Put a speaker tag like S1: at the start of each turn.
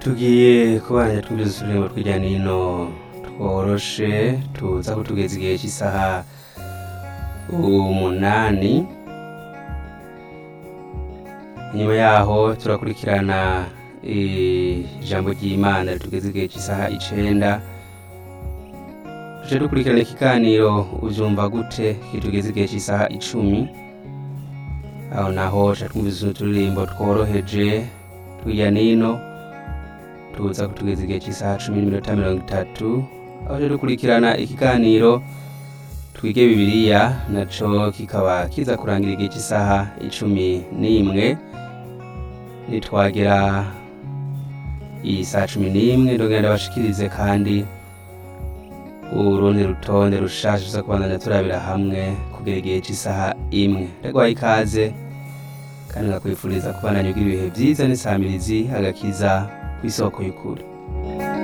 S1: tugiye kubana twumvise uturimbo tw'irya nino tworoshe tuza kutugeza igihe cy'isaha umunani inyuma yaho turakurikirana ijambo ry'imana ritugeza igihe cy'isaha icenda tuje dukurikirana ikiganiro uvyumva gute kitugeza igihe cy'isaha icumi aho naho ca twumvise uturirimbo tworoheje tw'irya nino tuza kutugeza igihe cy'isaha cumi n'iminota mirongo itatu aho tuje dukurikirana ikiganiro twige bibiliya naco kikaba kiza kurangira igihe cy'isaha icumi n'imwe nitwagera iyi saa cumi n'imwe ndongera ndabashikirize kandi urundi rutonde rushasha tuza kubandanya turabira hamwe kugera igihe cy'isaha imwe ndagwaye ikaze kandi ngakwifuriza kubandanya ugira ibihe vyiza n'isamirizi agakiza kw'isoko y'ukuri